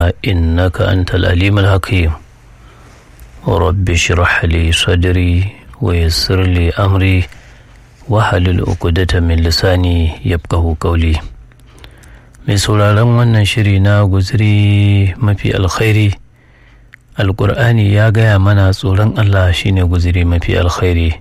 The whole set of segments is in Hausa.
إنك أنت الأليم الحكيم رب اشرح لي صدري ويسر لي أمري wahalul uqdata min lisani yafqahu qawli mai sauraron wannan shiri na guziri mafi alkhairi alƙur'ani ya gaya mana tsoron Allah shine guziri mafi alkhairi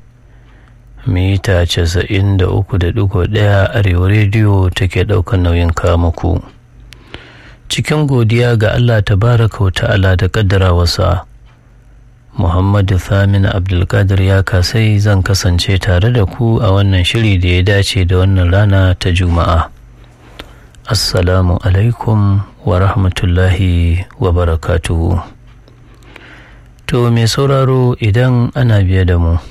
mita casa'in da uku da ɗigo ɗaya arewa rediyo take ɗaukar nauyin muku cikin godiya ga Allah tabaraka wa ta'ala da ƙaddara wasa Muhammadu Thamin Abdulkadir ya kasai zan kasance tare da ku a wannan shiri da ya dace da wannan rana ta Juma'a. Assalamu alaikum wa rahmatullahi wa barakatuhu. To mai sauraro idan ana biye da mu,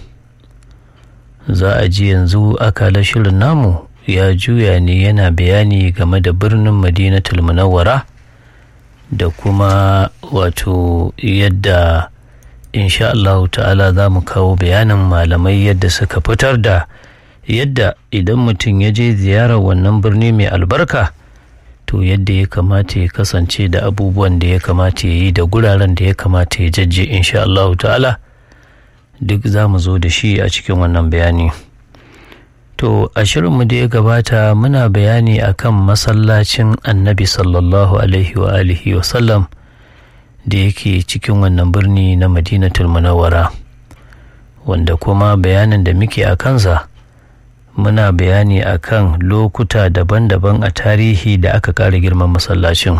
za a ji yanzu akala shirin namu ya juya ne yana bayani game da birnin Madinatul Munawwara da kuma wato yadda insha Allah ta'ala za mu kawo bayanin malamai yadda suka fitar da yadda idan mutum ya je ziyarar wannan birni mai albarka to yadda ya kamata ya kasance da abubuwan da ya kamata ya yi da guraren da ya kamata ya jajje insha Allah ta'ala duk za mu zo da shi a cikin wannan bayani to a shirinmu da ya gabata muna bayani akan masallacin annabi sallallahu alaihi wa alihi wa sallam da yake cikin wannan birni na madinatul munawwara wanda kuma bayanin da muke a kansa muna bayani a kan lokuta daban-daban a tarihi da aka ƙara girman masallacin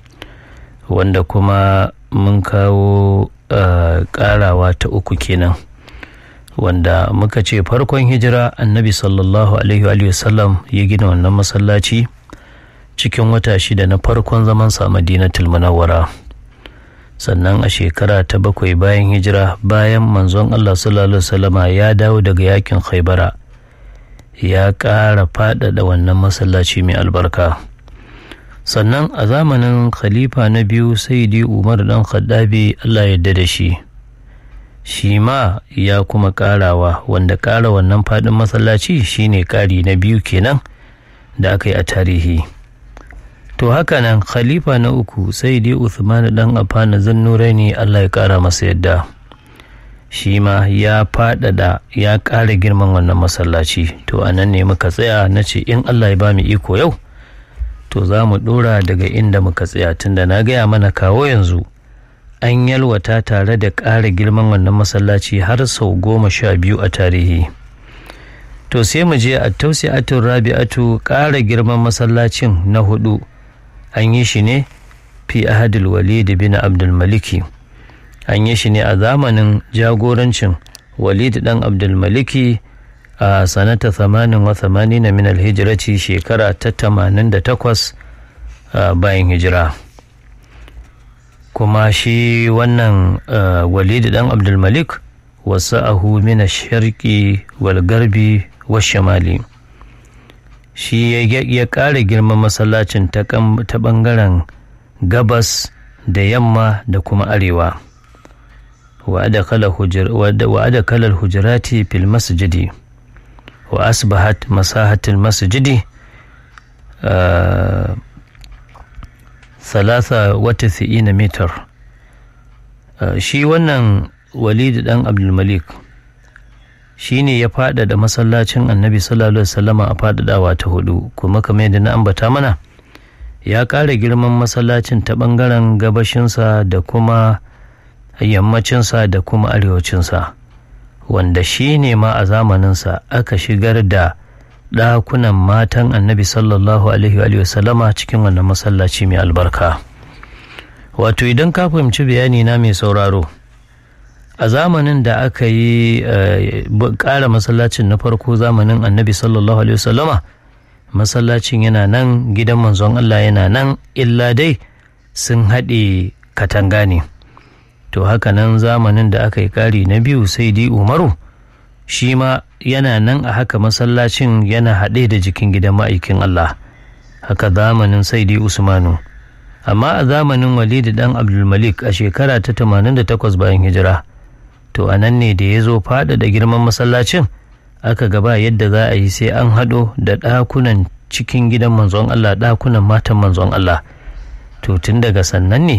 wanda kuma mun kawo ƙarawa ta uku kenan wanda muka ce farkon hijira annabi sallallahu alaihi wa sallam ya gina wannan masallaci cikin wata shida na farkon zamansa madinatul munawwara sannan a shekara ta bakwai bayan hijira bayan manzon Allah sallallahu alaihi ya dawo daga yakin khaibara ya ƙara faɗaɗa wannan masallaci mai albarka sannan a zamanin khalifa na biyu saidi umar dan khaddabi Allah yadda da shi shi ma ya kuma ƙarawa wanda ƙara wannan faɗin masallaci shine ƙari na biyu kenan da aka yi a tarihi to haka nan khalifa na uku sai dai Uthman dan Affan Zannuraini Allah ya kara masa yadda shi ma ya faɗaɗa ya ƙara girman wannan masallaci to a nan ne muka tsaya na ce in Allah ya ba mu iko yau to za mu ɗora daga inda muka tsaya tunda na gaya mana kawo yanzu an yalwata tare da ƙara girman wannan masallaci har sau goma sha biyu a tarihi to sai mu je a tausi'atun rabi'atu ƙara girman masallacin na hudu an yi shi ne fi ahadul walid bin abdulmaliki an yi shi ne a zamanin jagorancin walid dan abdulmaliki a sanata 88 min alhijirati shekara ta 88 bayan hijira kuma shi wannan walid dan abdulmalik wasu ahu min sharqi wal garbi wa shamali shi ya ƙara girman masallacin ta ɓangaren gabas da yamma da kuma arewa wa da kalar hujirati fil masjidi wa asbahat masahatil masjidi salasa wata na mitar shi wannan walid dan abdulmalik shi ne ya faɗaɗa masallacin annabi sallallahu alaihi wasallama a faɗaɗawa ta hudu kuma kamar yadda na ambata mana ya ƙara girman masallacin ta ɓangaren gabashinsa da kuma yammacinsa da kuma arewacinsa wanda shi ne ma a zamaninsa aka shigar da ɗakunan matan annabi sallallahu alaihi wasallama cikin wannan masallaci mai albarka wato idan ka fahimci bayani na mai sauraro a zamanin da aka yi ƙara masallacin na farko zamanin annabi sallallahu alaihi wasallama masallacin yana nan gidan manzon Allah yana nan illa dai sun haɗe katanga ne to haka nan zamanin da aka yi ƙari na biyu sai di umaru shi ma yana nan a haka masallacin yana haɗe da jikin gidan ma'aikin Allah haka zamanin sai di usmanu amma a zamanin walidi dan abdulmalik a shekara ta 88 bayan hijira to a nan ne da ya zo faɗaɗa girman masallacin aka gaba yadda za a yi sai an haɗo da ɗakunan cikin gidan manzon Allah ɗakunan matan manzon Allah to tun daga sannan ne